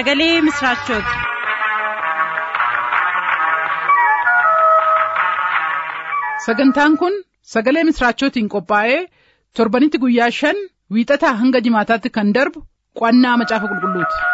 sagalee misiraachooti. sagantaan kun sagalee misiraachootiin qophaa'ee torbanitti guyyaa shan wiixataa hanga jimaataatti kan darbu qo'annaa macaafa qulqulluuti.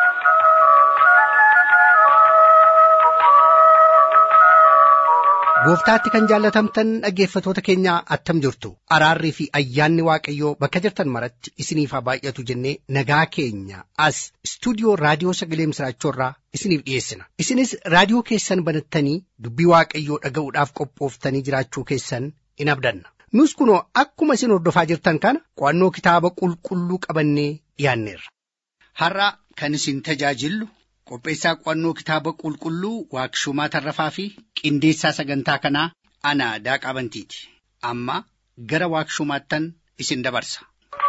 gooftaatti kan jaallatamtan dhaggeeffatoota keenya attam jirtu araarrii fi ayyaanni waaqayyoo bakka jirtan maratti isiniif haa baay'atu jennee nagaa keenya as istuudiyoo raadiyoo sagalee misiraachoorraa isiniif dhiyeessina isinis raadiyoo keessan banattanii dubbii waaqayyoo dhaga'uudhaaf qophooftanii jiraachuu keessan in abdanna nus kunoo akkuma isin hordofaa jirtan kana qo'annoo kitaaba qulqulluu qabannee dhiyaanneerra. har'a kan isin tajaajillu qopheessaa qo'annoo kitaaba qulqulluu waaqshumaa tarrafaa fi qindeessaa sagantaa kanaa ana daaqaa bantiiti amma gara waaqshumaattan isin dabarsa.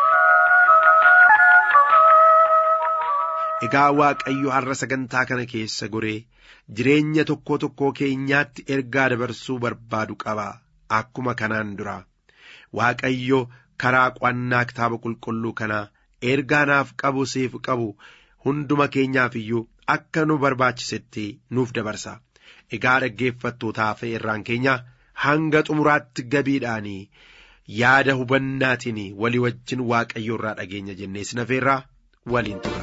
Egaa Waaqayyo har'a sagantaa kana keessa goree jireenya tokkoo tokkoo keenyaatti ergaa dabarsuu barbaadu qaba. Akkuma kanaan dura Waaqayyo karaa qo'annaa kitaaba qulqulluu kanaa ergaa naaf qabu siif qabu hunduma keenyaaf iyyuu akka nu barbaachisetti nuuf dabarsa. Egaa dhaggeeffattootaaf irraan keenya hanga xumuraatti gabiidhaanii yaada hubannaatiin walii wajjin waaqayyo irraa dhageenya jennee sinafeerraa waliin tura.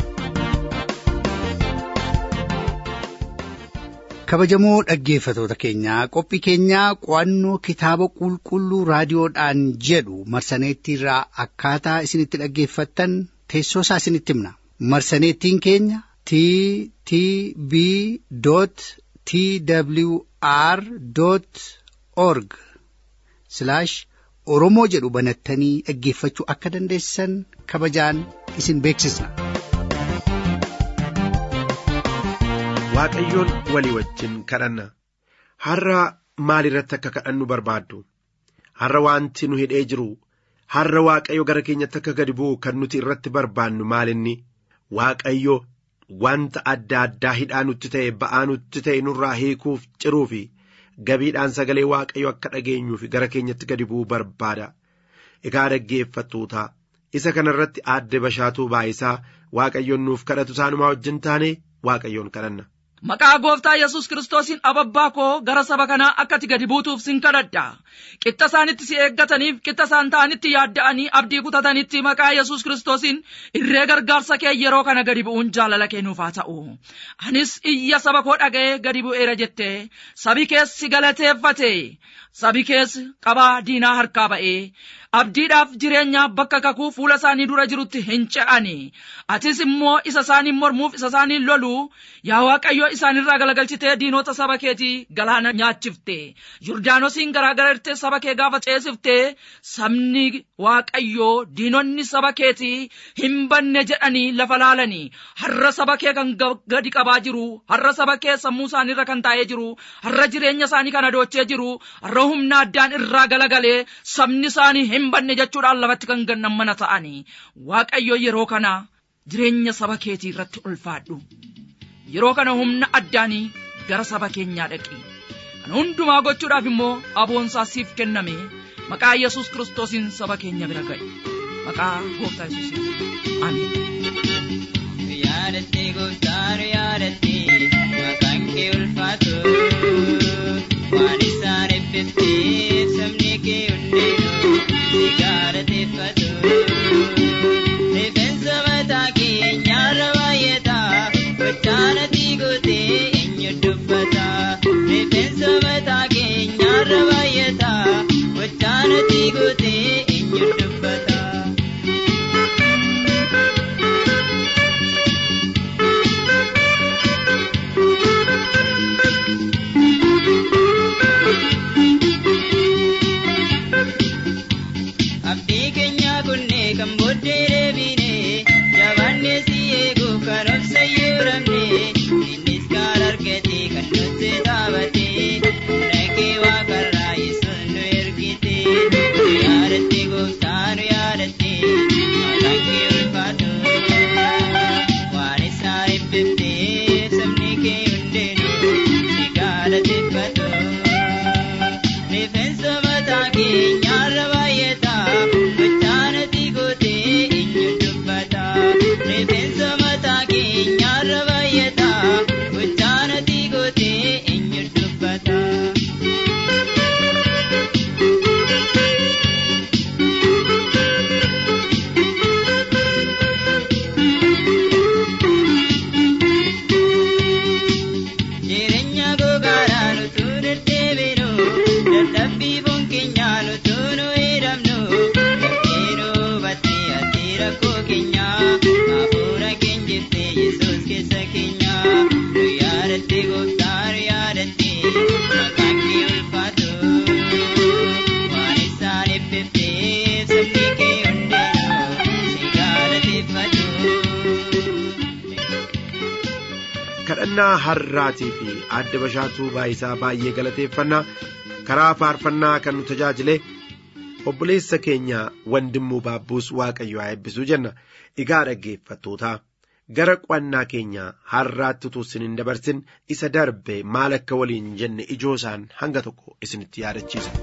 kabajamoo dhaggeeffatoota keenyaa qophii keenyaa qo'annoo kitaaba qulqulluu raadiyoodhaan jedhu marsaneettiirraa akkaataa isinitti dhaggeeffattan teessoo isaa isinitti himna marsaneettiin keenya t t b t w r org oromoo jedhu banattanii dhaggeeffachuu akka dandeessan kabajaan isin beeksisna. Waaqayyoon walii wajjin kadhanna har'a maal irratti akka kadhannu barbaaddu har'a wanti nu hidhee jiru har'a waaqayyo gara keenyatti akka gadi bu'u kan nuti irratti barbaannu maalinni waaqayyo wanta adda addaa hidhaa nutti ta'e ba'aa nutti ta'e nurraa hiikuuf ciruu fi gabiidhaan sagalee waaqayyo akka dhageenyuuf gara keenyatti gadi bu'uu barbaada egaa dhaggeeffattoota isa kana irratti aadde bashaatuu baayisaa waaqayyoon nuuf kadhatu isaanumaa wajjin taane waaqayyoon kadhanna. Maqaa gooftaa Yesuus Kiristoosiin ababbaa koo gara saba kanaa akkati gadi buutuuf sin kadhadha. Qixa isaanitti si eeggataniif qixa isaan ta'anitti yaadda'anii abdii kutatanitti maqaa Yesuus Kiristoosiin irree gargaarsa kee yeroo kana gadi bu'uun jaalala kennuuf haa ta'u. Anis iyya saba koo dhaga'ee gadi bu'eera jettee sabi keessi galateeffate sabi keessi qabaa diinaa harkaa ba'ee abdiidhaaf jireenyaaf bakka kakuu fuula isaanii dura jirutti hin ce'ani atis immoo isa isaaniin mormuuf isa isaaniin lolu yaa waaqayyo isaanirraa galagalchitee diinota saba keetii galaana nyaachifte yordaanosiin garaagararte saba kee gaafa ceesifte sabni waaqayyoo diinonni saba keetii hin banne jedhanii lafa laalanii har'a saba kee kan gadi qabaa jiru har'a saba kee sammuu isaaniirra kan taa'ee jiru har'a jireenya isaanii kan adoochee jiru har'a humna addaan irraa galagalee sabni isaanii hin banne jechuudhaan lafatti kan gannan mana ta'anii waaqayyo yeroo kana jireenya saba keetii irratti ulfaadhu yeroo kana humna addaanii gara saba keenyaa dhaqi kana hundumaa gochuudhaaf immoo aboonsaa siif kenname maqaa yesus kiristoosiin saba keenya bira ga'e maqaa gooftaa yesuusiin amiin. yaadatti gooftaan yaadatti maqaan kee ulfaatu waan isaan eebbifteef sabni kee hundinuu si galateeffatu. Rifeensa mataa keenyaarra baay'ata gochaana diigotee eenyu dubbata. Rifeensa mataa keenyaarra baay'ata gochaana diigotee eenyu dubbata. faarfannaa har'aatii fi adda bashaatuu baayisaa baay'ee galateeffannaa karaa faarfannaa kan nu tajaajile obboleessa keenya wandimmuu baabbuus waaqayyo haa eebbisuu jenna egaa dhaggeeffattootaa gara qo'annaa keenya har'aatti utuu isin hin dabarsin isa darbe maal akka waliin jenne ijoo isaan hanga tokko isinitti yaadachiisa.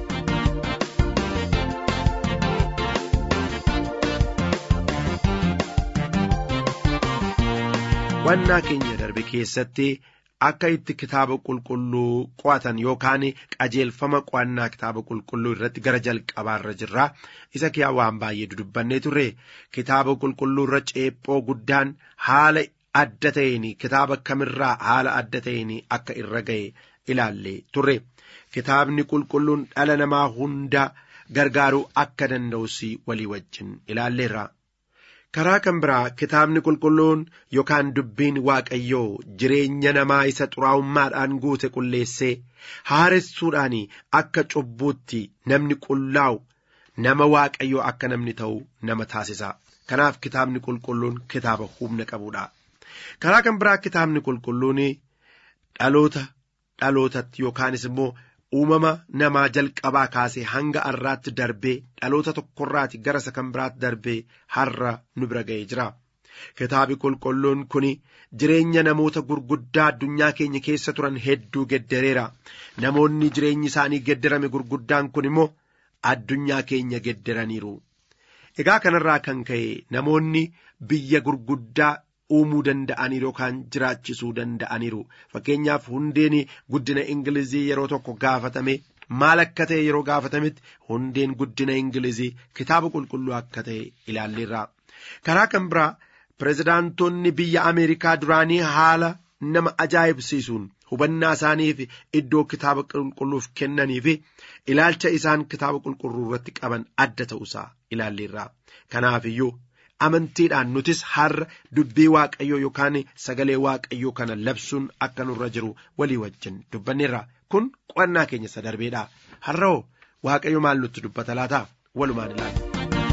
qo'annaa keenya darbe keessatti akka itti kitaaba qulqulluu qo'atan yookaan qajeelfama qo'annaa kitaaba qulqulluu irratti gara jalqabaarra jirra isa kiyaa waan baay'ee dudubbannee turre kitaaba qulqulluu irra ceephoo guddaan haala adda ta'een kitaaba kamirraa haala adda ta'een akka irra ga'e ilaallee turre kitaabni qulqulluun dhala namaa hunda gargaaruu akka danda'us walii wajjin ilaalleerra. karaa kan biraa kitaabni qulqulluun yookaan dubbiin waaqayyoo jireenya namaa isa xuraa'ummaadhaan guute qulleessee haaressuudhaan akka cubbuutti namni qullaa'u nama waaqayyoo akka namni ta'u nama taasisa kanaaf kitaabni qulqulluun kitaaba humna qabuudha karaa kan biraa kitaabni qulqulluun dhaloota dhalootatti yookaanis immoo uumama namaa jalqabaa kaasee hanga har'aatti darbee dhaloota tokkorraati gara isa kan biraatti darbee har'a nu bira ga'ee jira. Kitaabi qulqulluun kun jireenya namoota gurguddaa addunyaa keenya keessa turan hedduu geddareera. Namoonni jireenyi isaanii geddarame gurguddaan kun immoo addunyaa keenya geddaraniiru. Egaa kanarraa kan ka'e namoonni biyya gurguddaa uumuu danda'aniiru yookaan jiraachisuu danda'aniiru fakkeenyaaf hundeen guddina ingilizii yeroo tokko gaafatame maal akka ta'e yeroo gaafatametti hundeen guddina ingilizii kitaaba qulqulluu akka ta'e ilaalleerra karaa kan biraa pirezidaantoonni biyya ameerikaa duraanii haala nama ajaa'ibsiisuun hubannaa isaaniif iddoo kitaaba qulqulluuf kennanii fi ilaalcha isaan kitaaba qulqulluu irratti qaban adda ta'uusaa ilaalleerra kanaaf iyyuu amantiidhaan nutis har'a dubbii waaqayyoo yookaan sagalee waaqayyoo kana labsuun akka nurra jiru walii wajjin dubbanneerra kun qo'annaa keenya isa darbeedha har'oo waaqayyo maal nutti dubbata laata walumaan ilaalla.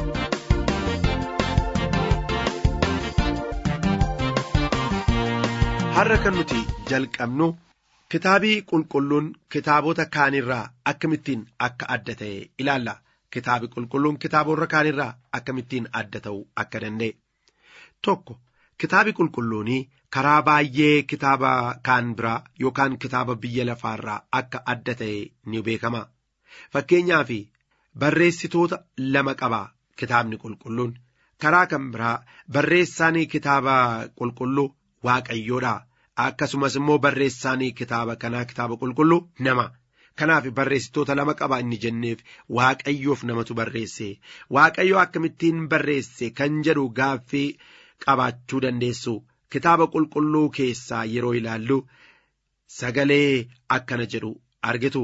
har'a kan nuti jalqabnu kitaabii qulqulluun kitaabota kaanirraa akkamittiin akka adda ta'e ilaalla. kitaabi qulqulluun kitaabota kaanirraa akkamittiin adda ta'uu akka danda'e tokko kitaabi qulqulluunii karaa baay'ee kitaaba kaan biraa yookaan kitaaba biyya lafaarraa akka adda ta'e ni beekama fakkeenyaaf barreessitoota lama qaba kitaabni qulqulluun karaa kan biraa barreessaan kitaaba qulqulluu waaqayyoodha akkasumas immoo barreessaan kitaaba kanaa kitaaba qulqulluu nama. kanaaf barreessitoota lama qaba inni jenneef waaqayyoof namatu barreesse waaqayyo akkamittiin barreesse kan jedhu gaaffii qabaachuu dandeessu kitaaba qulqulluu keessaa yeroo ilaallu sagalee akkana jedhu argitu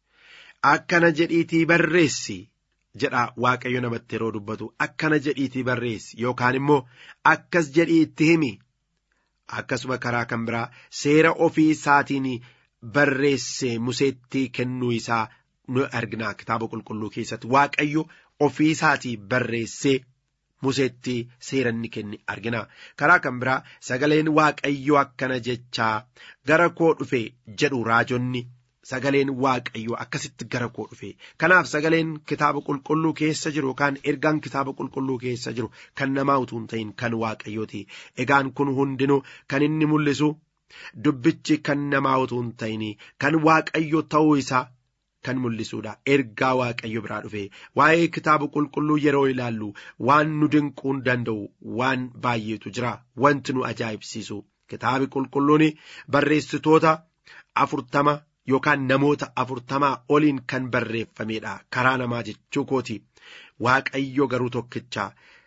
akkana jedhiitii barreessi jedha waaqayyo namatti yeroo dubbatu akkana jedhiitii barreessi yookaan immoo akkas jedhii itti himi akkasuma karaa kan biraa seera ofii isaatiin barreesse museetti kennuu isaa nu argina kitaaba qulqulluu keessatti waaqayyo ofii isaatii barreessee museetti seeranni kenne argina karaa kan biraa sagaleen waaqayyo akkana jechaa gara koo dhufe jedhu raajonni sagaleen waaqayyo akkasitti gara koo dhufe kanaaf sagaleen kitaaba qulqulluu keessa jiru yookaan ergaan kitaaba qulqulluu keessa jiru kan namaa utuu hin ta'in kan waaqayyooti egaan kun hundinuu kan inni mul'isu dubbichi kan namaa utuu hin ta'in kan waaqayyo ta'uu isaa kan mul'isuudha ergaa waaqayyo biraa dhufe waa'ee kitaaba qulqulluu yeroo ilaallu waan nu dinquun danda'u waan baay'eetu jira wanti nu ajaa'ibsiisu kitaabi qulqulluun barreessitoota afurtama yookaan namoota afurtamaa oliin kan barreeffamedha karaa namaa jechuu kooti waaqayyo garuu tokkicha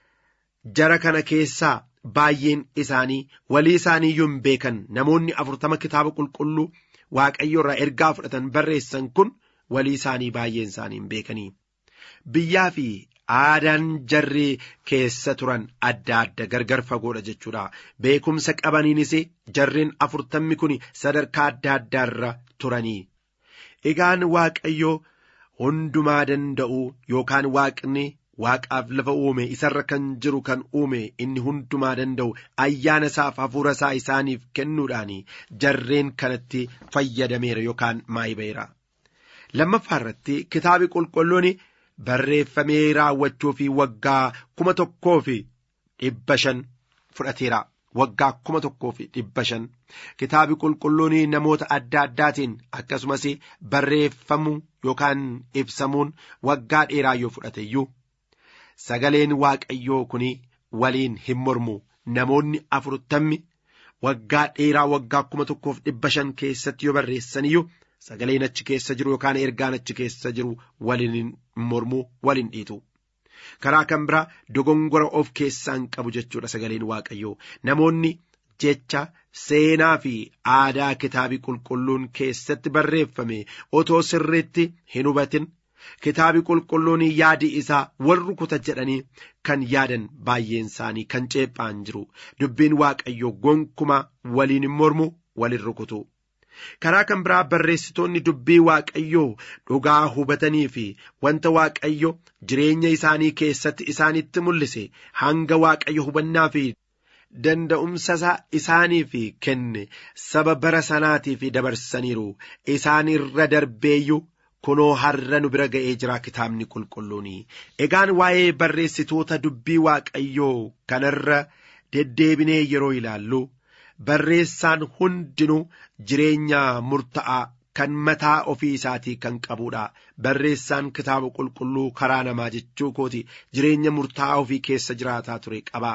jara kana keessaa baay'een isaanii walii isaanii iyyuu hin beekan namoonni afurtama kitaaba qulqulluu waaqayyo irraa ergaa fudhatan barreessan kun walii isaanii baay'een isaanii hin beekanii biyyaa fi aadaan jarri keessa turan adda adda gargar fagoodha jechuudha beekumsa qabaniinis jarreen afurtammi kun sadarkaa adda addaarra turanii egaan waaqayyo hundumaa danda'u yookaan waaqni waaqaaf lafa uume isarra kan jiru kan uume inni hundumaa danda'u ayyaana isaaf hafuura isaa isaaniif kennuudhaan jarreen kanatti fayyadameera yookaan maayibeera. lammaffaa irratti kitaabi qulqulluun barreeffamee raawwachuu fi waggaa kuma tokkoo fi dhibba shan fudhateera. waggaa kuma tokkoo fi dhibba shan kitaabi qulqulluun namoota adda addaatiin akkasumas barreeffamuu yookaan ibsamuun waggaa dheeraa yoo fudhate iyyuu sagaleen waaqayyoo kun waliin hin mormu namoonni afurtammi waggaa dheeraa waggaa kuma tokkoof dhibba shan keessatti yoo barreessan iyyuu sagaleen achi keessa jiru yookaan ergaan achi keessa jiru waliin hin mormu waliin dhiitu. karaa kan biraa dogongora of keessaan qabu jechuudha sagaleen waaqayyoo namoonni jecha seenaa fi aadaa kitaabii qulqulluun keessatti barreeffame otoo sirriitti hin hubatin kitaabii qulqulluun yaadi isaa wal rukuta jedhanii kan yaadan baay'een isaanii kan ceephaan jiru dubbiin waaqayyoo gonkumaa waliin hin mormu waliin rukutu. karaa kan biraa barreessitoonni dubbii waaqayyoo dhugaa hubatanii fi wanta waaqayyo jireenya isaanii keessatti isaanitti mul'ise hanga waaqayyo hubannaa fi danda'umsa isaaniif kenne saba bara sanaatiif dabarsaniiru isaan irra darbeeyyuu kunoo har'a nu bira ga'ee jira kitaabni qulqulluun egaan waa'ee barreessitoota dubbii waaqayyoo kanarra deddeebinee yeroo ilaallu. barreessaan hundinuu jireenya murta'aa kan mataa ofii isaatii kan qabudha barreessaan kitaaba qulqulluu karaa namaa jechuu kooti jireenya murtaa'aa ofii keessa jiraataa ture qaba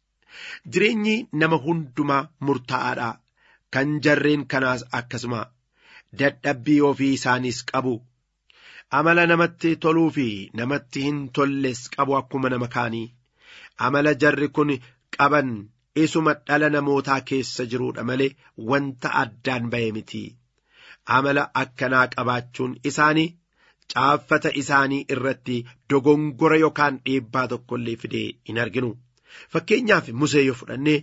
jireenyi nama hundumaa murtaa'aadha kan jarreen kanaas akkasuma dadhabbii ofii isaaniis qabu amala namatti toluu fi namatti hin tolles qabu akkuma nama kaanii amala jarri kun qaban isuma dhala namootaa keessa jiruudha malee wanta addaan ba'e miti amala akkanaa qabaachuun isaanii caaffata isaanii irratti dogongora yookaan dhiibbaa tokkollee fidee hin arginu fakkeenyaaf musee yoo fudhannee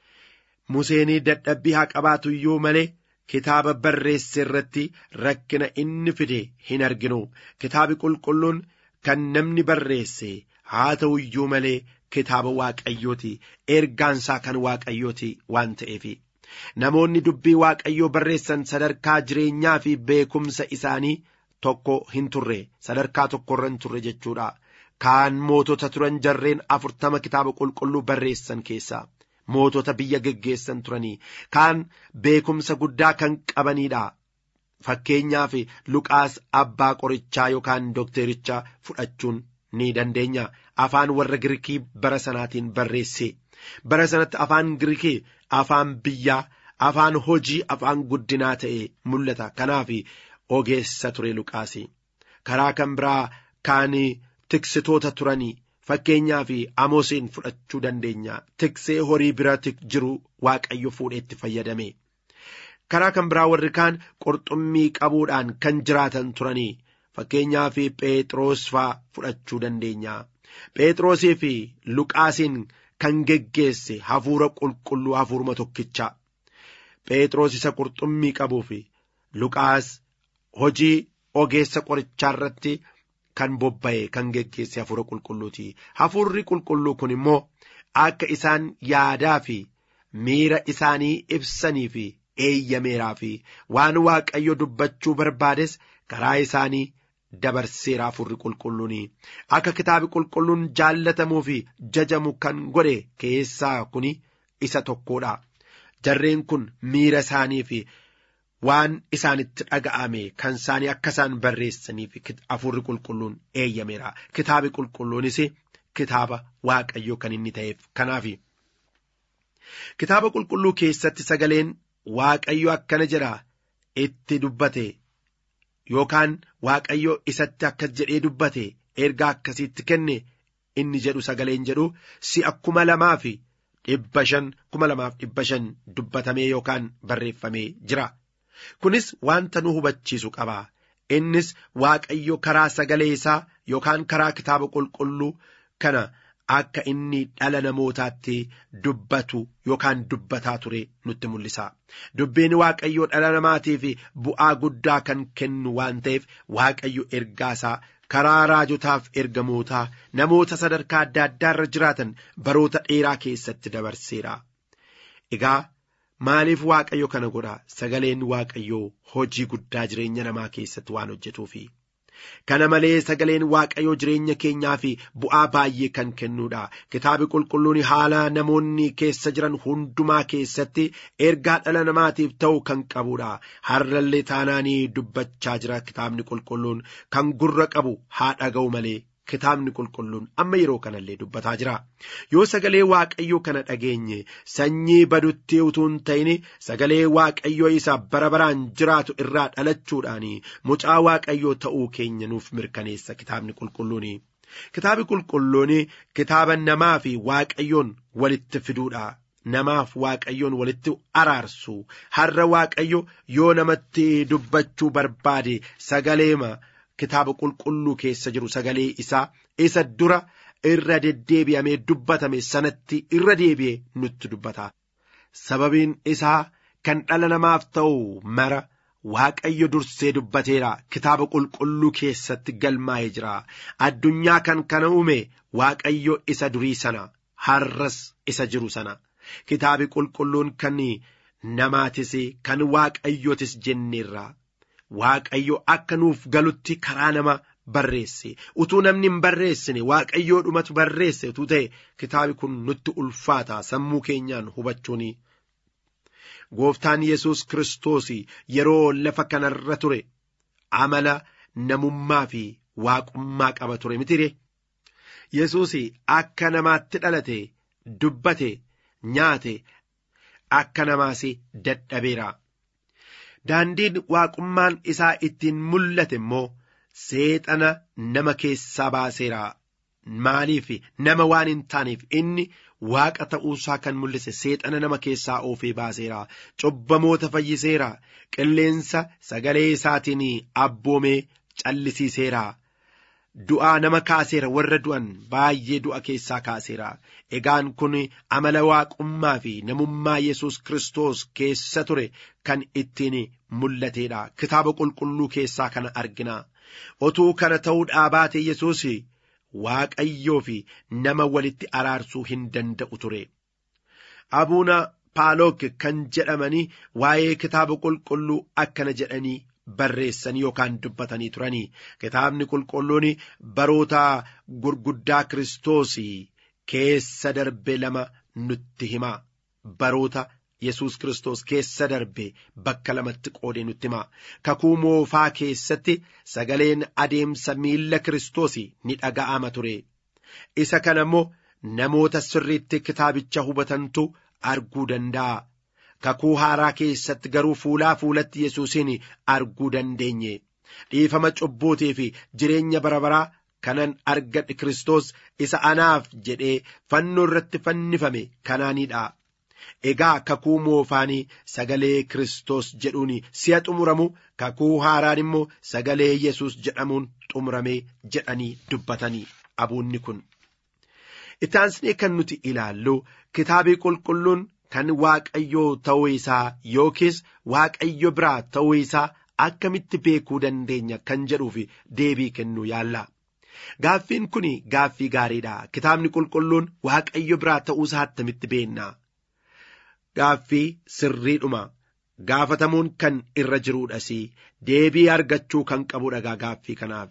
museenii dadhabbii haa qabaatu iyyuu malee kitaaba barreesse irratti rakkina inni fide hin arginu kitaabi qulqulluun kan namni barreesse haa ta'u iyyuu malee kitaaba waaqayyooti ergaansaa kan waaqayyooti waan ta'eef namoonni dubbii waaqayyoo barreessan sadarkaa jireenyaa fi beekumsa isaanii tokko hin turre sadarkaa tokkorra hin turre jechuudha kaan mootota turan jarreen afurtama kitaaba qulqulluu barreessan keessaa mootota biyya geggeessan turanii kaan beekumsa guddaa kan qabaniidha fakkeenyaaf luqaas abbaa qorichaa yookaan dookterichaa fudhachuun ni dandeenya afaan warra Girikii bara sanaatiin barreesse bara sanatti afaan Girikii afaan biyyaa afaan hojii afaan guddinaa ta'e mul'ata kanaaf ogeessa ture Luqaasi karaa kan biraa kaan tiksitoota turanii fakkeenyaa fi amoosiin fudhachuu dandeenya tiksee horii bira jiru waaqayyo fuudheetti fayyadame karaa kan biraa warri kaan qurxummii qabuudhaan kan jiraatan turanii fakkeenyaa fi phexros faa fudhachuu dandeenya phexrosii fi luqaasiin kan geggeesse hafuura qulqulluu hafuuruma tokkicha phexros isa qurxummii qabuu fi luqaas hojii ogeessa qorichaa irratti kan bobba'e kan geggeesse hafuura qulqulluuti hafuurri qulqulluu kun immoo akka isaan yaadaa fi miira isaanii ibsanii fi eeyyameeraa fi waan waaqayyo dubbachuu barbaades karaa isaanii dabarseera hafuurri qulqulluun akka kitaabi qulqulluun jaallatamuu fi jajamu kan godhe keessaa kun isa tokkodha jarreen kun miira isaanii fi waan isaanitti dhaga'ame kan isaanii akka isaan barreessaniif hafuurri qulqulluun eeyyameera kitaabi qulqulluunis kitaaba waaqayyoo kan inni ta'eef kanaaf kitaaba qulqulluu keessatti sagaleen waaqayyo akkana jedha itti dubbate yookaan waaqayyo isatti akkas jedhee dubbate ergaa akkasiitti kenne inni jedhu sagaleen jedhu si'a kuma lamaa fi dhibba shan kuma lamaaf dhibba shan dubbatamee yookaan barreeffamee jira. kunis wanta nu hubachiisu qaba innis waaqayyo karaa sagalee isaa yookaan karaa kitaaba qulqulluu kana akka inni dhala namootaatti dubbatu yookaan dubbataa ture nutti mul'isa dubbiin waaqayyo dhala namaatiif bu'aa guddaa kan kennu waan ta'eef waaqayyo ergaa isaa karaa raajotaaf ergamootaa namoota sadarkaa adda addaa irra jiraatan baroota dheeraa keessatti dabarseera. Egaa maaliif waaqayyo kana godha sagaleen waaqayyoo hojii guddaa jireenya namaa keessatti waan hojjetuufi. Kana malee sagaleen waaqayyoo jireenya keenyaa fi bu'aa baay'ee kan kennuudha. Kitaabi qulqulluun haala namoonni keessa jiran hundumaa keessatti ergaa dhala namaatiif ta'u kan qabuudha. Har'allee taanaanii dubbachaa jira kitaabni qulqulluun kan gurra qabu haa dhaga'u malee. Kitaabni qulqulluun amma yeroo kanallee dubbataa jira. Yoo sagalee waaqayyoo kana dhageenye sanyii badutti utuu hin ta'in sagalee waaqayyoo isa bara baraan jiraatu irraa dhalachuudhaan mucaa waaqayyoo ta'uu keenya nuuf mirkaneessa kitaabni qulqulluun. Kitaabni qulqulluun kitaaba namaa fi waaqayyoon walitti fiduudha. Namaaf waaqayyoon walitti araarsu har'a waaqayyo yoo namatti dubbachuu barbaade sagaleema. Kitaaba qulqulluu keessa jiru sagalee isaa isa dura irra deddeebi'amee dubbatame sanatti irra deebi'ee nutti dubbata. Sababiin isaa kan dhala namaaf ta'u mara Waaqayyo dursee dubbateera kitaaba qulqulluu keessatti galmaa'ee jira. Addunyaa kan kana uume Waaqayyo isa durii sana har'as isa jiru sana. Kitaabi qulqulluun kan namaatis kan Waaqayyootis jenneerra. Waaqayyo akka nuuf galutti karaa nama barreesse utuu namni hin barreessine waaqayyoo dhumatu barreesse utuu ta'e kitaabi kun nutti ulfaata sammuu keenyaan hubachuun. Gooftaan Yesuus Kiristoos yeroo lafa kanarra ture amala namummaa fi waaqummaa qaba ture mitire. Yesuus akka namaatti dhalate dubbate nyaate akka namaas dadhabeera. Daandiin waaqummaan isaa ittiin mul'ate immoo seexana nama keessaa baaseera. Maaliif nama waan hin taaneef inni waaqa ta'uusaa kan mul'ise seexana nama keessaa oofee baaseera. Cubbamoota fayyiseera. Qilleensa sagalee isaatiin abboomee callisiiseera. Du'aa nama kaaseera warra du'an baay'ee du'a keessaa kaaseera. Egaan kun amala waaqummaa fi namummaa Yesuus Kiristoos keessa ture kan ittiin mul'ateedha. Kitaaba qulqulluu keessaa kana argina. Otuu kana ta'uudhaa baate Yesuus Waaqayyoo fi nama walitti araarsuu hin danda'u ture. Abuuna Paalook kan jedhamanii waa'ee kitaaba qulqulluu akkana jedhanii barreessanii yookaan dubbatanii turanii kitaabni qulqulluun baroota gurguddaa Kiristoos keessa darbe lama nutti hima baroota Yesuus Kiristoos keessa darbe bakka lamatti qoodee nutti hima kakuu moofaa keessatti sagaleen adeemsa miilla Kiristoos ni dhaga'ama ture isa kana immoo namoota sirriitti kitaabicha hubatantu arguu danda'a. kakuu haaraa keessatti garuu fuulaa fuulatti yesuusin arguu dandeenye dhiifama cubbuutii fi jireenya bara baraa kanan argadhe Kiristoos isa anaaf jedhee fannoo irratti fannifame kanaanidha. Egaa kakuu moofaanii sagalee Kiristoos jedhuun si'a xumuramu kakuu haaraan immoo sagalee Yesuus jedhamuun xumuramee jedhanii dubbatanii abuunni kun. Itaansnee kan nuti ilaallu kitaabii qulqulluun kan waaqayyoo ta'uu isaa yookiis waaqayyo biraa ta'uu isaa akkamitti beekuu dandeenya kan jedhuuf deebii kennuu yaalla. Gaaffiin kun gaaffii gaariidha. Kitaabni qulqulluun waaqayyo biraa ta'uu isaa attamitti beenna. Gaaffii sirriidhuma. Gaafatamuun kan irra jiruudhas deebii argachuu kan qabudha gaaffii kanaaf.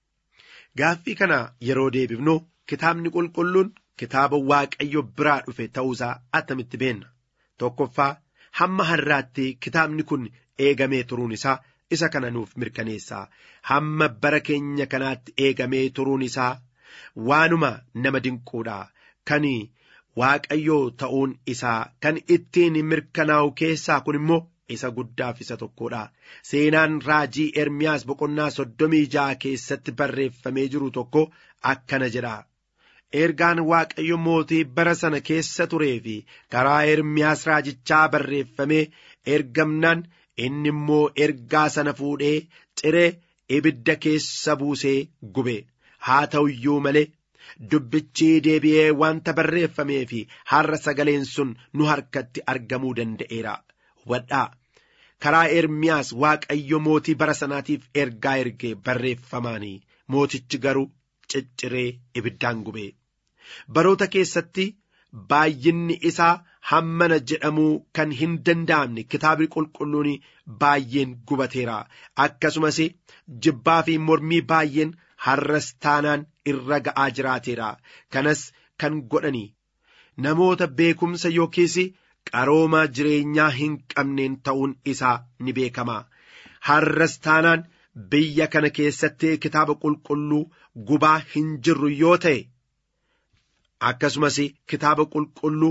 Gaaffii kana yeroo deebifnu kitaabni qulqulluun kitaaba waaqayyo biraa dhufe ta'uusaa attamitti beenna. Tokkoffaa hamma har'aatti kitaabni kun eegamee turuun isaa isa kana nuuf mirkaneessa. Hamma bara keenya kanaatti eegamee turuun isaa waanuma nama dinquudha. Kan waaqayyoo ta'uun isaa kan ittiin mirkanaa'u keessaa kun immoo isa guddaaf isa tokkodha. Seenaan raajii Ermiyaas boqonnaa soddomii ja'a keessatti barreeffamee jiru tokko akkana jedha. ergaan waaqayyo mootii bara sana keessa turee fi karaa ermiyaas raajichaa barreeffamee ergamnaan inni immoo ergaa sana fuudhee ciree ibidda keessa buusee gube haa ta'u iyyuu malee dubbichi deebi'ee wanta barreeffamee fi har'a sagaleen sun nu harkatti argamuu danda'eera hubadhaa karaa ermiyaas waaqayyo mootii bara sanaatiif ergaa ergee barreeffamaanii mootichi garuu cicciree ibiddaan gubee baroota keessatti baay'inni isaa hammana jedhamuu kan hin danda'amne kitaabni qulqulluun baay'een gubateera akkasumas jibbaa fi mormii baay'een har'as taanaan irra ga'aa jiraateera kanas kan godhani namoota beekumsa yookiis qarooma jireenyaa hin qabneen ta'uun isaa ni beekama har'as taanaan biyya kana keessatti kitaaba qulqulluu gubaa hin jirru yoo ta'e akkasumas kitaaba qulqulluu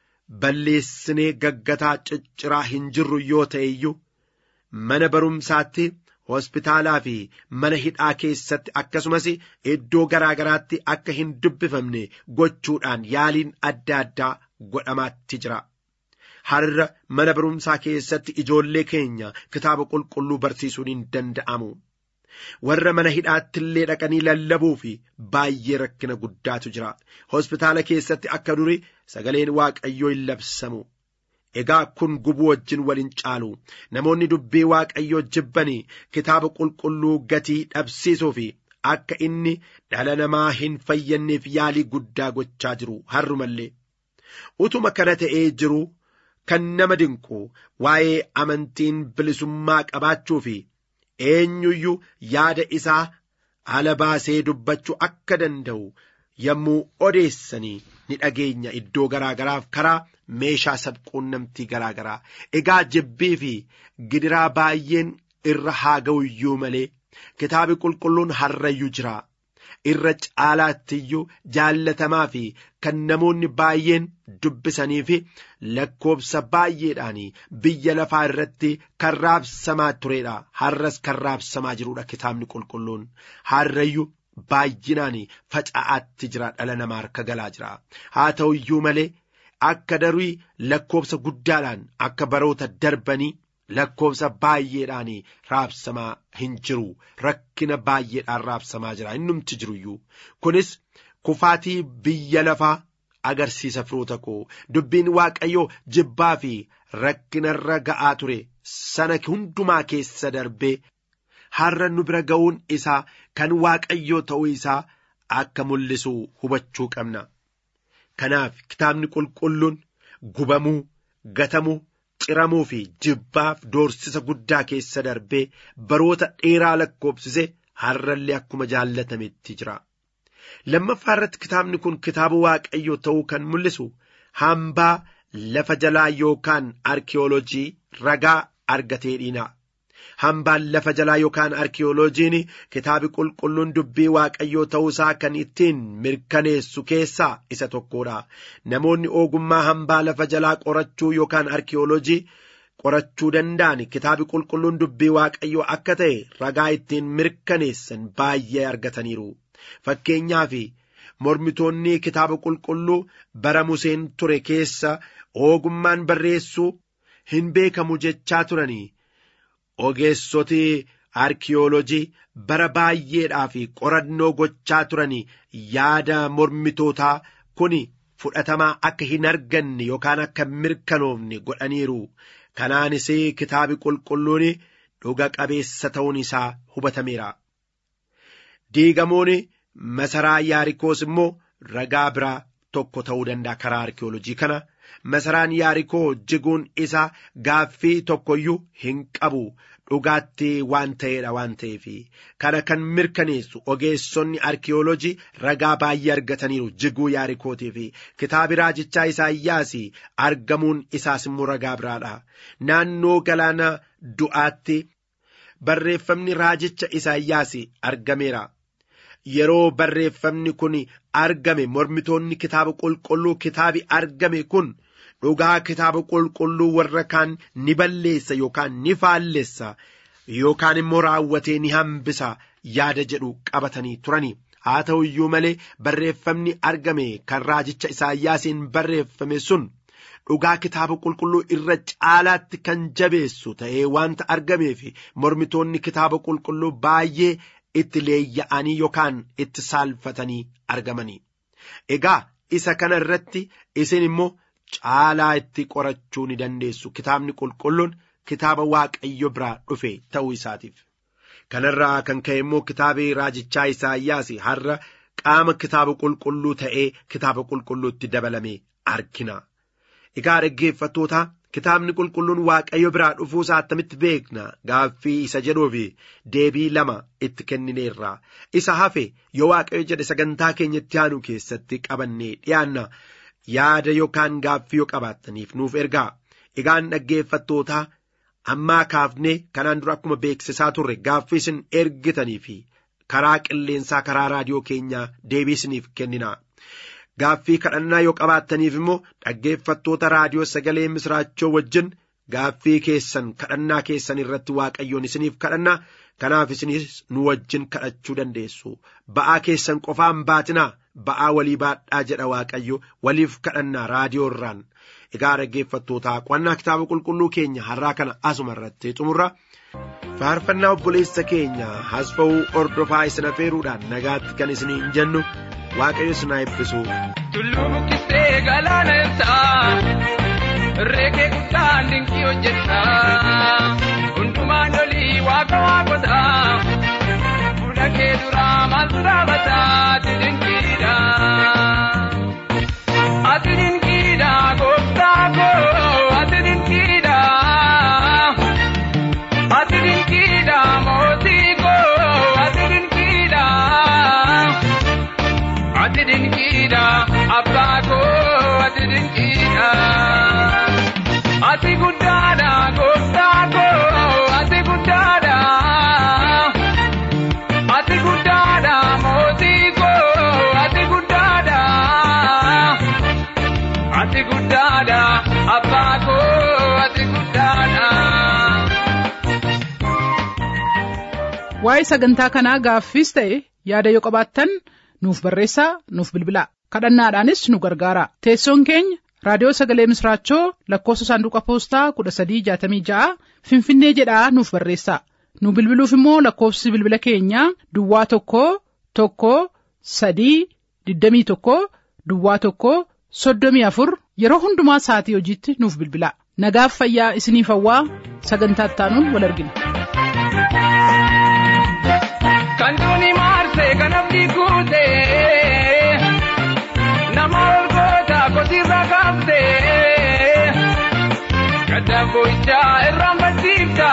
balleessinee gaggataa cicciraa hin jirru yoo ta'e iyyuu mana barumsaatti hospitaalaa fi mana hidhaa keessatti akkasumas iddoo garaa garaatti akka hin dubbifamne gochuudhaan yaaliin adda addaa godhamaatti jira. Har'a mana barumsaa keessatti ijoollee keenya kitaaba qulqulluu barsiisuun hin danda'amu. warra mana hidhaatti illee dhaqanii lallabuu fi baay'ee rakkina guddaatu jira hospitaala keessatti akka duri sagaleen waaqayyoo hin labsamu egaa kun gubuu wajjin waliin caalu namoonni dubbii waaqayyoo jibbanii kitaaba qulqulluu gatii dhabsiisuu fi akka inni dhala namaa hin fayyanneef yaalii guddaa gochaa jiru har'umallee utuma kana ta'ee jiru kan nama dinqu waa'ee amantiin bilisummaa qabaachuu fi eenyuyyuu yaada isaa ala baasee dubbachuu akka danda'u yommuu odeessanii ni dhageenya iddoo garaa garaaf karaa meeshaa sabquunnamtii garaa garaa egaa jibbii fi gidiraa baay'een irra haa ga'uyyuu malee kitaabi qulqulluun harrayyuu jira irra caalaattiyyuu jaallatamaa fi kan namoonni baay'een dubbisanii fi lakkoobsa baay'eedhaan biyya lafaa irratti kan raabsamaa turedha har'as kan raabsamaa jirudha kitaabni qulqulluun harrayyuu baay'inaan faca'aatti jira dhala namaa harka galaa jira haa ta'u iyyuu malee akka darii lakkoobsa guddaadhaan akka baroota darbanii lakkoobsa baay'eedhaan raabsamaa hin jiru rakkina baay'eedhaan raabsamaa jira innumti jiruyyuu kunis kufaatii biyya lafaa agarsiisa firoota koo dubbiin waaqayyoo jibbaa fi rakkinarra ga'aa ture sana hundumaa keessa darbee har'a nu bira ga'uun isaa kan waaqayyoo ta'uu isaa akka mul'isu hubachuu qabna kanaaf kitaabni qulqulluun gubamuu gatamuu ciramuu fi jibbaaf doorsisa guddaa keessa darbee baroota dheeraa lakkoobsise har'allee akkuma jaallatametti jira. lammaffaa irratti kitaabni kun kitaaba waaqayyoo ta'uu kan mul'isu hambaa lafa jalaa yookaan arkiyoolojii ragaa argatee dhiina. hambaan lafa jalaa yookaan arkiyooloojiin kitaabi qulqulluun dubbii waaqayyoo ta'uusaa kan ittiin mirkaneessu keessaa isa tokkodha namoonni ogummaa hambaa lafa jalaa qorachuu yookaan arkiyooloojii qorachuu danda'an kitaabi qulqulluun dubbii waaqayyoo akka ta'e ragaa ittiin mirkaneessan baay'ee argataniiru fakkeenyaaf mormitoonni kitaaba qulqulluu bara museen ture keessa ogummaan barreessuu hin beekamu jechaa turanii ogeessoti arkiyoolojii bara baay'eedhaaf qorannoo gochaa turanii yaada mormitootaa kun fudhatamaa akka hin arganne yookaan akka mirkanoofne godhaniiru kanaanis kitaabi qulqulluun dhuga qabeessa ta'uun isaa hubatameera. diigamuun masaraa yaarikoos immoo ragaa biraa tokko ta'uu danda'a karaa arkiyoolojii kana masaraan yaarikoo jiguun isaa gaaffii tokkoyyuu hin qabu dhugaatti waan ta'eedha waan ta'eef kana kan mirkaneessu ogeessonni arkiyoolojii ragaa baay'ee argataniiru jiguu yaarikootiif kitaabi raajichaa isaayyaas argamuun isaas immoo ragaa biraadha naannoo galaana du'aatti barreeffamni raajicha isaayyaas argameera. yeroo barreeffamni kun argame mormitoonni kitaaba qulqulluu kitaabi argame kun dhugaa kitaaba qulqulluu warra kaan ni balleessa yookaan ni faallessa yookaan immoo raawwatee ni hambisa yaada jedhu qabatanii turani haa ta'u iyyuu malee barreeffamni argame kan raajicha isaayyaasiin barreeffame sun dhugaa kitaaba qulqulluu irra caalaatti kan jabeessu ta'ee wanta argameef mormitoonni kitaaba qulqulluu baay'ee itti leeyya'anii yookaan itti saalfatanii argamanii egaa isa kana irratti isin immoo caalaa itti qorachuu ni dandeessu kitaabni qulqulluun kitaaba waaqayyo biraa dhufe ta'uu isaatiif kanarraa kan ka'e immoo kitaabni raajichaa isaayyaas har'a qaama kitaaba qulqulluu ta'ee kitaaba qulqulluutti dabalame argina egaa dhaggeeffattoota kitaabni qulqulluun waaqayyo biraa dhufuusaa attamitti beekna gaaffii isa jedhuuf deebii lama itti kennineerra isa hafe yoo waaqayyo jedhe sagantaa keenyatti aanu keessatti qabannee dhiyaanna yaada yookaan gaaffii yoo qabaattaniif nuuf ergaa egaan dhaggeeffattootaa ammaa kaafnee kanaan dura akkuma beeksisaa turre gaaffii isin ergitanii fi karaa qilleensaa karaa raadiyoo keenyaa deebii isiniif kennina. Gaaffii kadhannaa yoo qabaattaniif immoo dhaggeeffattoota raadiyoo sagalee misraachoo wajjin gaaffii keessan kadhannaa keessan irratti waaqayyoon isiniif kadhannaa kanaaf isinis nu wajjin kadhachuu dandeessu ba'aa keessan qofaan baatinaa ba'aa walii baadhaa jedha waaqayyo waliif kadhannaa raadiyoo irraan egaa dhaggeeffattootaa qo'annaa kitaaba qulqulluu keenya har'aa kana asuma irratti xumurra faarfannaa obboleessa keenya hasfa'uu ordofaa isin afeeruudhaan nagaatti kan isiniin jennu waaqayyo isin haa eebbisu. Tulluu buqqisee galaana ibsaa reekee guddaan dinqii hojjetta hundumaan olii waaqa waaqotaa fuula kee duraa maaltu dhaabata ati dinqiidha. Ati dinqiidha gooftaa koo ati dinqiidha. Ati dinqiidha mootii koo ati dinqiidha. Ati dinqiidha abbaa koo ati dinqiidha. Ati guddaadha gooftaa koo ati guddaadha. Ati guddaadha mootii koo ati guddaadha. Ati guddaadha abbaa koo ati guddaadha. Waa'ee sagantaa kanaa gaaffiis ta'e yaada yoo qabaattan nuuf barreessaa nuuf bilbilaa kadhannaadhaanis nu gargaara teessoon keenya raadiyoo sagalee misraachoo lakkoofsa saanduqa poostaa kudha sadii jaatamii ja'a finfinnee jedhaa nuuf barreessaa nu bilbiluuf immoo lakkoofsi bilbila keenyaa duwwaa tokko tokko sadii digdamii tokko duwwaa tokko soddomii afur yeroo hundumaa sa'atii hojiitti nuuf bilbilaa nagaaf fayyaa isiniif hawwaa sagantaa ittaanuun wal argina. Kan duuni maarsee kan abdii kuutee nama ol goota kotiirra qabdee gadaan boo'ichaa irraan baddiifta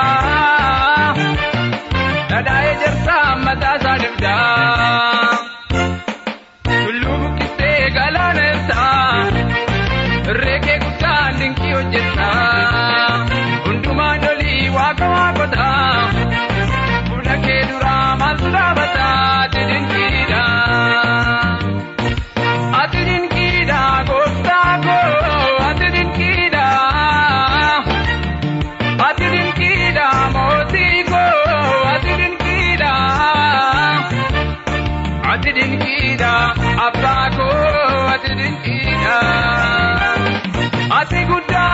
dhadhaa'ee jarsaa mataa isaa dibdaa tulluu buqqistee galaana ibsaa reekee guddaan dinqii hojjetta hundumaan olii waaqa waaqotaa. Fuula kee duraa maaltu dhaabata ati dinqiidha. Ati dinqiidha gooftaa koo ati dinqiidha. Ati dinqiidha mootii koo ati dinqiidha. Ati dinqiidha abbaa koo ati dinqiidha. Ati guddaa.